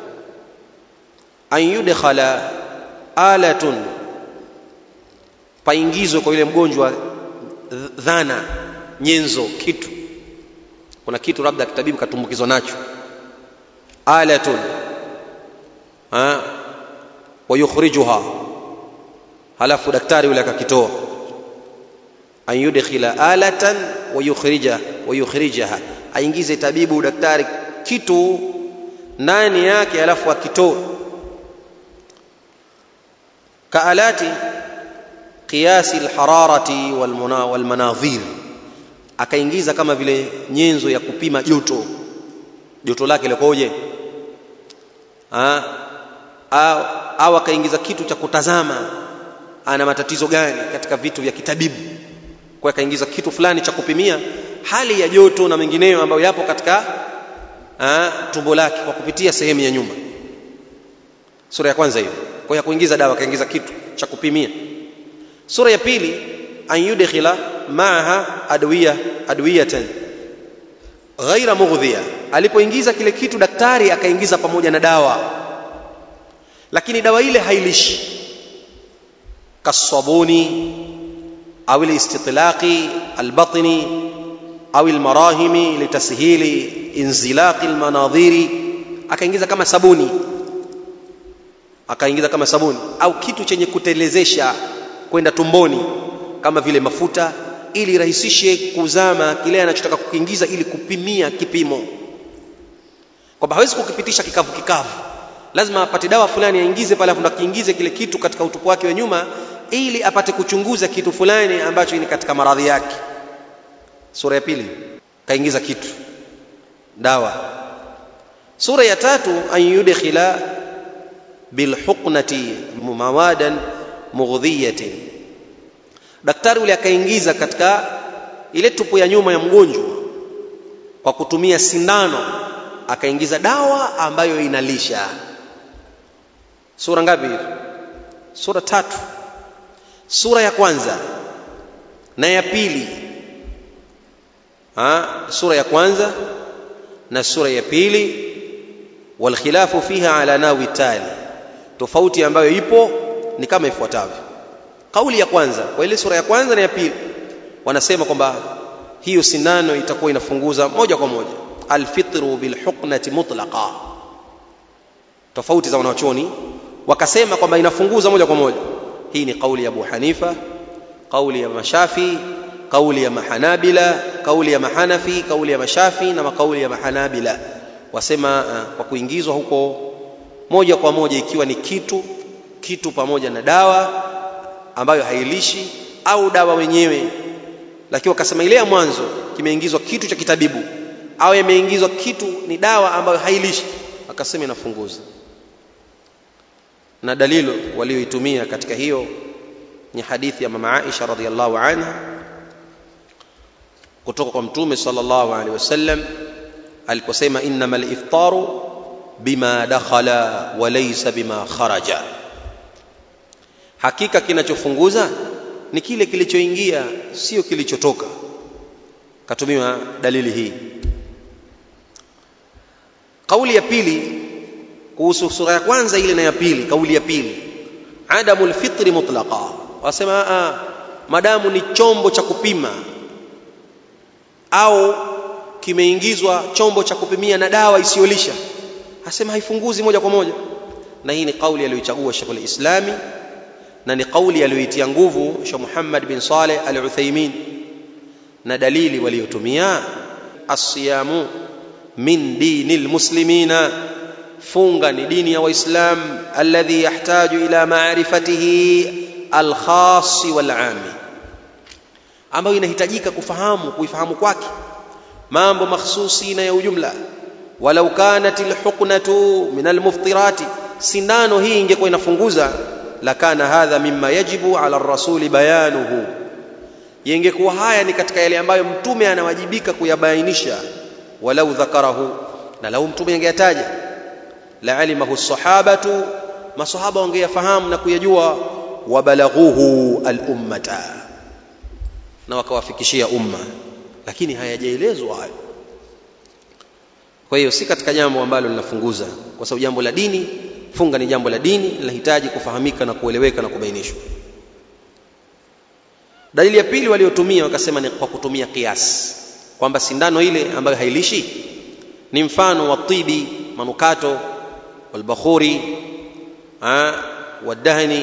Speaker 1: an yudkhala alatun paingizwe kwa yule mgonjwa dhana nyenzo kitu kuna kitu labda kitabibu katumbukizwa nacho alatun ha wayukhrijuha halafu daktari yule akakitoa an yudkhila alatan wayukhrija wayukhrijaha aingize tabibu daktari kitu ndani yake halafu akitoe kaalati qiyasi alhararati walmanadhir akaingiza kama vile nyenzo ya kupima joto joto lake likoje au, au akaingiza kitu cha kutazama ana matatizo gani katika vitu vya kitabibu kwa akaingiza kitu fulani cha kupimia hali ya joto na mengineyo ambayo yapo katika ha, tumbo lake kwa kupitia sehemu ya nyuma sura ya kwanza hiyo kwa ya kuingiza dawa akaingiza kitu cha kupimia sura ya pili an yudkhila maaha adwiya adwiyatan ghaira mughdhiya alipoingiza kile kitu daktari akaingiza pamoja na dawa lakini dawa ile hailishi kasabuni au listitlaqi albatni au almarahimi litashili inzilaqi almanadhiri akaingiza kama sabuni akaingiza kama sabuni au kitu chenye kutelezesha kwenda tumboni kama vile mafuta ili rahisishe kuzama kile anachotaka kukiingiza ili kupimia kipimo kwamba hawezi kukipitisha kikavu kikavu lazima apate dawa fulani aingize pale afu akiingize kile kitu katika utupu wake wa nyuma ili apate kuchunguza kitu fulani ambacho ni katika maradhi yake sura ya pili kaingiza kitu dawa sura ya tatu an yudkhila bilhuqnati mawadan mughdhiyatin daktari yule akaingiza katika ile tupu ya nyuma ya mgonjwa kwa kutumia sindano akaingiza dawa ambayo inalisha sura ngapi hizo sura tatu sura ya kwanza na ya pili ha, sura ya kwanza na sura ya pili walkhilafu fiha ala nawi tali tofauti ambayo ipo ni kama ifuatavyo kauli ya kwanza kwa ile sura ya kwanza na ya pili wanasema kwamba hiyo sindano itakuwa inafunguza moja kwa moja alfitru bilhuqnati mutlaqa tofauti za wanachuoni wakasema kwamba inafunguza moja kwa moja hii ni kauli ya Abu Hanifa kauli ya Mashafi kauli ya Mahanabila kauli ya Mahanafi kauli ya Mashafi na makauli ya Mahanabila wasema uh, kwa kuingizwa huko moja kwa moja ikiwa ni kitu kitu pamoja na dawa ambayo hailishi au dawa wenyewe lakini wakasema ile ya mwanzo kimeingizwa kitu cha kitabibu au yameingizwa kitu ni dawa ambayo hailishi akasema inafunguza na dalilo walioitumia katika hiyo ni hadithi ya mama Aisha radhiallahu anha kutoka kwa mtume sallallahu alaihi wasallam aliposema innamal iftaru bima dakhala wa laysa bima kharaja hakika kinachofunguza ni kile kilichoingia sio kilichotoka katumiwa dalili hii kauli ya pili kuhusu sura ya kwanza ile na ya pili kauli ya pili adamu lfitri mutlaqa wasema a madamu ni chombo cha kupima au kimeingizwa chombo cha kupimia na dawa isiyolisha asema haifunguzi moja kwa moja na hii ni kauli aliyoichagua Sheikh al-Islami na ni kauli aliyoitia nguvu Sheikh Muhammad bin Saleh al-Uthaymeen na dalili waliotumia asiyamu min dini almuslimina funga ni dini ya waislam alladhi yahtaju ila maarifatihi alkhas walami ambayo inahitajika kufahamu kuifahamu kwake mambo makhsusi na ya ujumla walau kanat alhuqnatu min almuftirati sindano hii ingekuwa inafunguza lakana hadha mimma yajibu ala rasuli bayanuhu yengekuwa haya ni katika yale ambayo mtume anawajibika kuyabainisha walau dhakarahu na lau mtume angeyataja la alimahu sahabatu masahaba wangeyafahamu na kuyajua wabalaghuhu alummata na wakawafikishia umma lakini hayajaelezwa hayo kwa hiyo si katika jambo ambalo linafunguza kwa sababu jambo la dini funga ni jambo la dini linahitaji kufahamika na kueleweka na kubainishwa dalili ya pili waliotumia wakasema ni kwa kutumia kiasi kwamba sindano ile ambayo hailishi ni mfano wa tibi manukato walbakhuri wadahni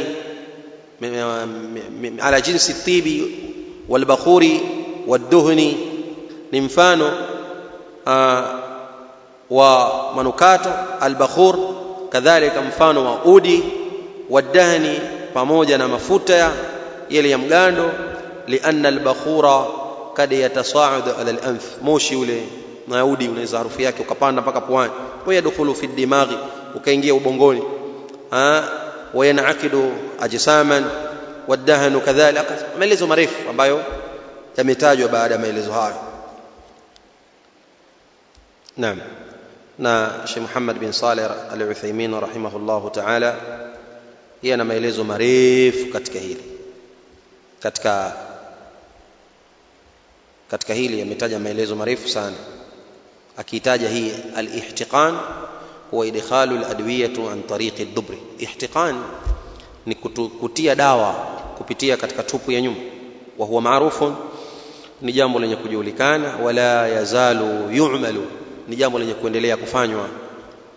Speaker 1: ala jinsi tibi walbakhuri waduhni ni mfano wa manukato albakhur kadhalika mfano wa udi wadahni pamoja na mafuta yale ya mgando lianna albakhura kad yatasaadu ala alanf moshi ule naudi unaweza harufu yake ukapanda mpaka puani wa yadkhulu fi dimaghi ukaingia ubongoni wa yanakidu ajsaman wadahnu kadhalika maelezo marefu ambayo yametajwa baada ya maelezo hayo naam na Sheikh Muhammad bin Saleh Al-Uthaymeen rahimahullahu ta'ala yeye ana maelezo marefu katika hili katika katika hili ametaja maelezo marefu sana akitaja hii al-ihtiqan huwa idkhalu al-adwiyatu an tariqi ad-dubri ihtiqan ni kutu, kutia dawa kupitia katika tupu ya nyuma wa huwa maarufun ni jambo lenye kujulikana wala yazalu yu'malu ni jambo lenye kuendelea kufanywa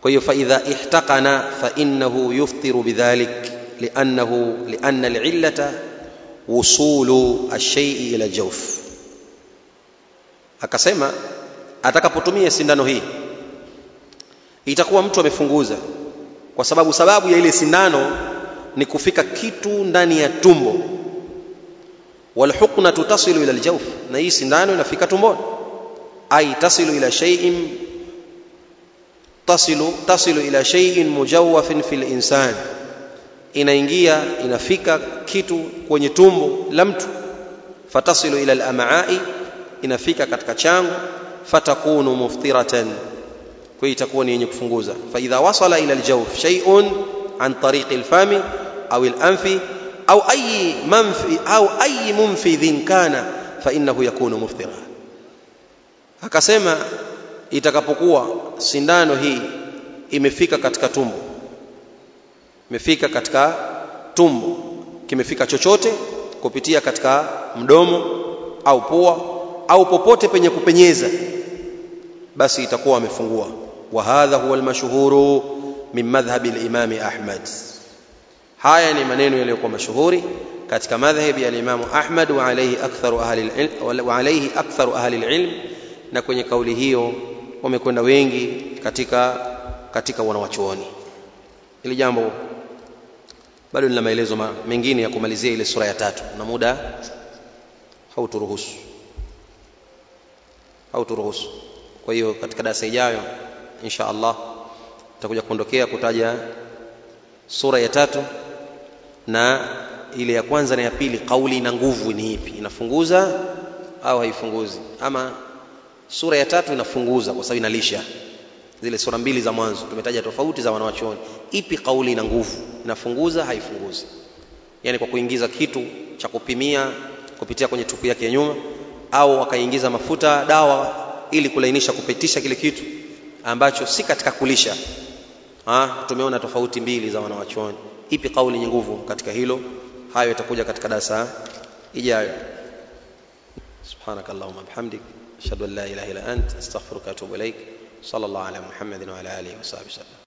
Speaker 1: kwa hiyo faidha ihtaqana fainnahu yuftiru bidhalik liannahu lianna alillata wusulu alshaii ila aljawf akasema atakapotumia sindano hii itakuwa mtu amefunguza kwa sababu sababu ya ile sindano ni kufika kitu ndani ya tumbo walhuqnatu tasilu ila aljawf na hii sindano inafika tumboni ay tasilu ila shay'in tasilu tasilu ila shay'in mujawwafin fil insan inaingia inafika kitu kwenye tumbo la mtu fatasilu ila al-am'a'i inafika katika chango fatakunu muftiratan kwa itakuwa ni yenye kufunguza fa idha wasala ila al-jawf shay'un an tariq al-fami au al-anfi au ayi manfi au ayi munfidhin kana fa innahu yakunu muftira akasema itakapokuwa sindano hii imefika katika tumbo imefika katika tumbo kimefika chochote kupitia katika mdomo au pua au popote penye kupenyeza basi itakuwa amefungua wa hadha huwa almashhuru min madhhabi al-imam Ahmad haya ni maneno yaliyokuwa mashuhuri katika madhhabi ya Imam Ahmad wa alayhi aktharu ahli al-ilm wa alayhi aktharu ahli al-ilm na kwenye kauli hiyo wamekwenda wengi katika katika wanawachuoni ili jambo bado nina maelezo mengine ya kumalizia ile sura ya tatu na muda hauturuhusu hauturuhusu kwa hiyo katika darasa ijayo insha Allah tutakuja kuondokea kutaja sura ya tatu na ile ya kwanza na ya pili kauli na nguvu ni ipi inafunguza au haifunguzi ama sura ya tatu inafunguza kwa sababu inalisha zile sura mbili za mwanzo tumetaja tofauti za wanawachuoni ipi kauli na nguvu inafunguza haifunguzi yani kwa kuingiza kitu cha kupimia kupitia kwenye tupu yake ya nyuma au wakaingiza mafuta dawa ili kulainisha kupitisha kile kitu ambacho si katika kulisha ha, tumeona tofauti mbili za wanawachuoni ipi kauli yenye nguvu katika hilo hayo itakuja katika darasa ijayo subhanakallahumma bihamdik ashhadu an la ilaha illa ant astaghfiruka wa atubu ilaik sallallahu ala muhammadin wa ala alihi wa sahbihi